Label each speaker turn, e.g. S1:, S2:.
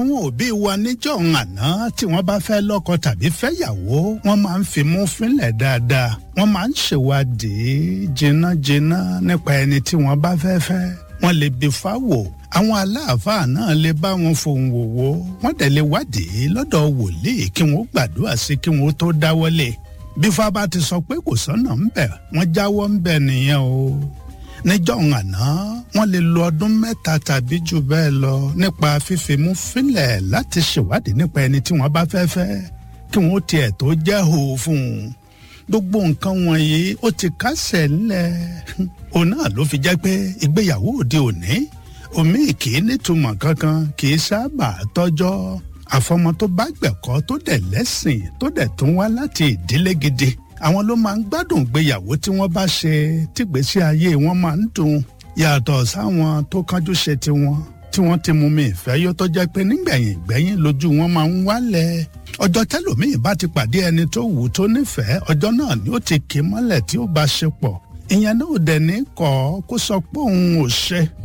S1: àwọn òbí wa níjọ́ àná tí wọ́n bá fẹ́ lọ́kọ tàbí fẹ́yàwó wọ́n máa ń fimú fínlẹ̀ dáadáa wọ́n máa ń ṣèwádìí jìnnàjìnnà nípa ẹni tí wọ́n bá fẹ́ fẹ́ wọ́n lè bí fáwò àwọn aláàfáà náà lè bá wọn fohùn wòwò wọ́n dẹ̀ lè wádìí lọ́dọ̀ wòlíì kí wọ́n gbàdúrà sí kí wọ́n tó dáwọ́lé bí fábà ti sọ pé kò sọ́nà ń bẹ̀ wọ́n jáwọ́ ń bẹ̀ nìyẹn o níjọ́ àná wọ́n lè lo ọdún mẹ́ta tàbí jù bẹ́ẹ̀ lọ nípa fífimú fínlẹ̀ láti ṣèwádìí nípa ẹni tí wọ́n bá fẹ́ fẹ́ kí wọ́n tiẹ̀ tó jẹ́ hò fún un gbogbo nǹkan wọ̀nyí ó ti kásẹ̀ ńlẹ̀ òun náà ló fi jẹ́ pé ìgbéyàwó òde òní omi kì í nítumọ̀ kankan kì í sábà tọ́jọ́ àfọmọ tó bá gbẹ̀kọ́ tó dẹ̀ lẹ́sìn tó dẹ̀ tún wá láti ìdílé gidi àwọn ló máa ń gbádùn ìgbéyàwó tí wọ́n bá ṣe tìgbésí ayé wọn máa ń dùn yàtọ̀ sáwọn tó kánjú ṣe tiwọn tí wọ́n ti mú mi ìfẹ́ yó tó jẹ́ pé nígbẹ̀yìn gbẹ̀yìn lójú wọn máa ń wálẹ̀ ọjọ́ tẹ́lòmíì bá ti pàdé ẹni tó wù tó nífẹ̀ẹ́ ọjọ́ náà ni ó ti kì í mọ́lẹ̀ tí ó bá ṣe pọ̀ ìyẹn náà dẹ̀ ní kọ́ kó sọ pé òun ò ṣe